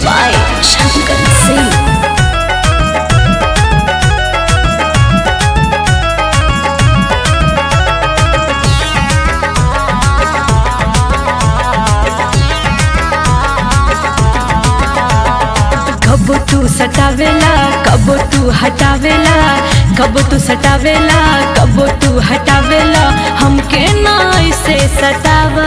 by Shankar Singh. कब तू सटावेला कब तू हटावेला कब तू सटावेला कब तू हटावेला हमके ना ऐसे सतावा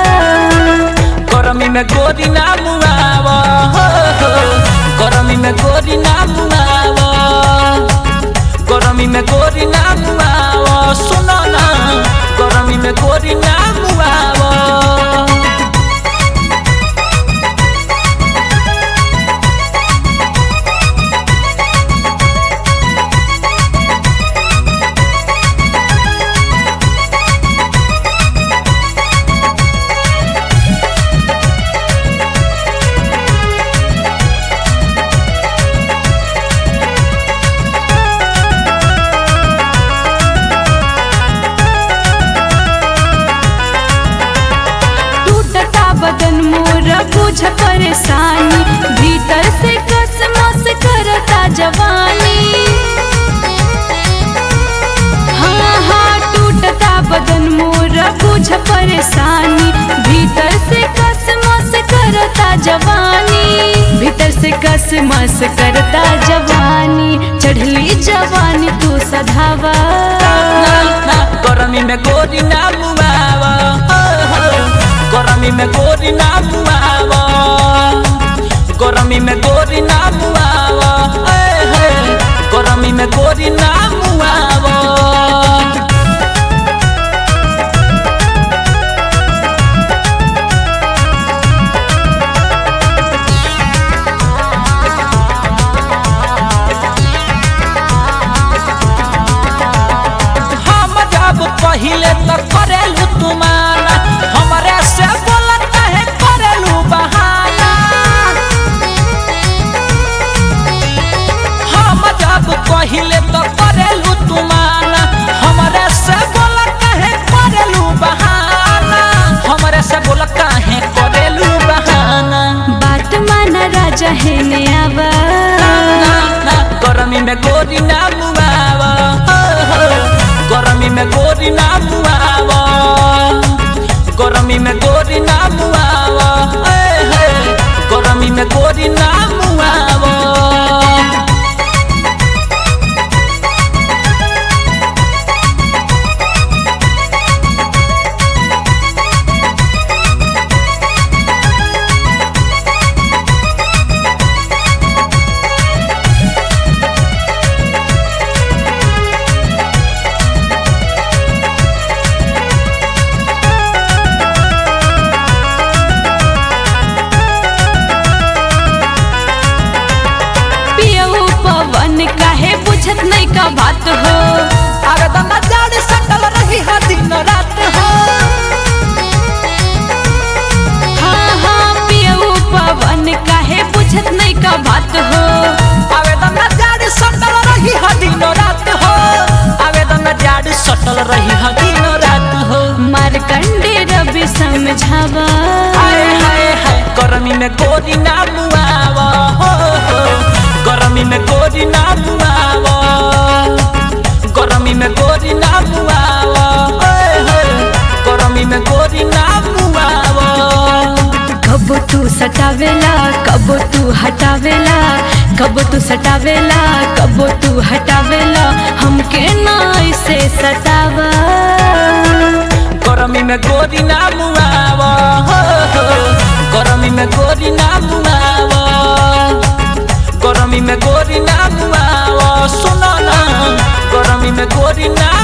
गरमी में गोरी ना मुआवा हो, हो। गरमी में गोरी ना मुआवा गरमी में गोरी ना मुआवा सुनो ना गरमी में गोरी ना मुआवा टूटता बदन मोर बुझ परेशानी भीतर से कसमस करता जवानी हाँ हाँ टूटता बदन मोर बुझ परेशानी भीतर से कसमस करता जवानी भीतर से कसमस करता जवानी चढ़ली जवानी तू सधावा ना, ना, गरमी में गोरी ना मुआवा हो, हो। गरमी में गोरी ना मुआवा गरमी में गोरी ना मुआवा ए, हे। गरमी में गोरी ना मुआवा हम जब पहिले तो करेलू तुम्हारा हमरे से बोलत है करेलू बहाना हम जब पहिले तो करेलू तुम्हारा हमरे से बोलत है करेलू बहाना हमरे से बोलत है करेलू बहाना बात माना राजा है ने आवा ना, ना, गरमी में गोरी ना मुआवा हो, हो। गरमी में गोरी ना मुआवा गरमी में गोरी ना मुआवा ए, हे। गरमी में गोरी ना मुआवा पियऊ पवन काहे बुझत नहीं का बात हो अरे दमा जाड़ सटल रही है दिन रात हो हाँ हाँ पियऊ पवन काहे बुझत नहीं का बात हो आवेदन जाड़ सटल रही है दिन रात हो आवेदन जाड़ सटल रही है दिन रात हो मारकंडे रवि समझावा हाय हाय हाय गरमी में गोरी ना मुआवा हो हो गरमी में गोरी ना मुआवा गरमी में गोरी ना मुआवा ओए होए गरमी में गोरी ना मुआवा कब तू सटावेला कब तू हटावेला कब तू सटावेला कब तू हटावेला हमके ना ऐसे सतावा गरमी में गोरी ना मुआवा हो हो गरमी में गोरी ना मुआवा गरमी में गोरी ना मुआवा सुनो ना गरमी में गोरी ना